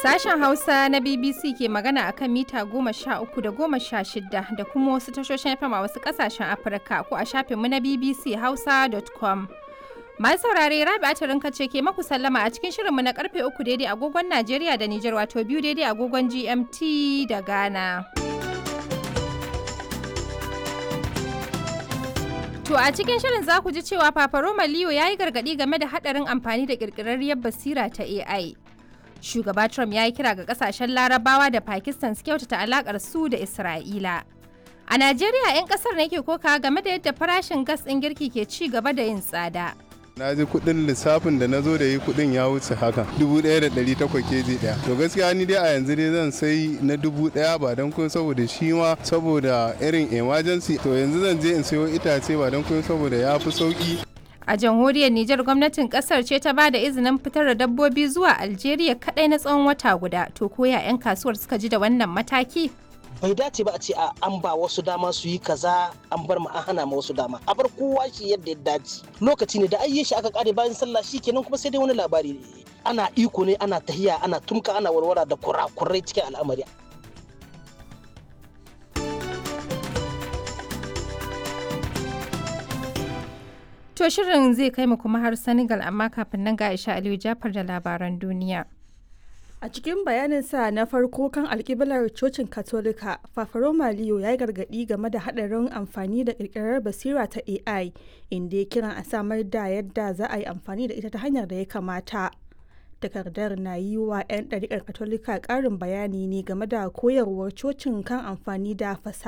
Sashen Hausa na BBC ke magana akan mita goma sha uku da goma sha shida da kuma wasu tashoshin FM a wasu kasashen Afirka ko a shafinmu na BBC Hausa.com. Masu saurare Rabi Atirinka ce ke maku sallama a cikin shirinmu na karfe uku daidai agogon Najeriya da Nijar wato biyu daidai agogon GMT da Ghana. To a cikin shirin za ku ji cewa Papa Roma Leo ya yi gargaɗi game da haɗarin amfani da ƙirƙirarriyar basira ta AI. Shugaba Trump ya yi kira ga ƙasashen Larabawa da Pakistan su kyautata alaƙar su da Isra'ila. A Najeriya 'yan ƙasar ne ke koka game da yadda farashin gas ɗin girki ke ci gaba da yin tsada. na ji kudin lissafin da na zo da yi kudin ya wuce haka dubu ɗaya da ɗari takwas keji ɗaya to gaskiya ni dai a yanzu dai zan sai na dubu ɗaya ba don kun saboda shi ma saboda irin emergency to yanzu zan je in sayo itace ba don kun saboda ya fi sauki A jamhuriyar Nijar gwamnatin kasar ce ta ba da izinin fitar da dabbobi zuwa Algeria kadai na tsawon wata guda. To koya 'yan kasuwar suka ji da wannan mataki? bai dace ba a ce a an ba wasu dama su yi kaza an bar ma an hana ma wasu dama a bar kowa shi yadda ya dace lokaci ne da ayye shi aka kare bayan sallah shi kenan kuma sai dai wani labari ana iko ne ana tahiya ana tumka ana warwara da kurakurai cikin al'amari To shirin zai kai mu kuma har Senegal amma kafin nan ga Aisha Aliyu Jafar da labaran duniya. A cikin bayaninsa na farko kan alkiblar cocin Katolika, Fafaroma Leo ya yi gargaɗi game da haɗarin amfani da ƙirƙirar basira ta AI, inda ya kiran a samar da yadda za a yi amfani da ita ta hanyar da ya kamata. Takardar na yi wa 'yan ɗariƙar Katolika ƙarin bayani ne game da koyarwar cocin kan amfani da fasaha.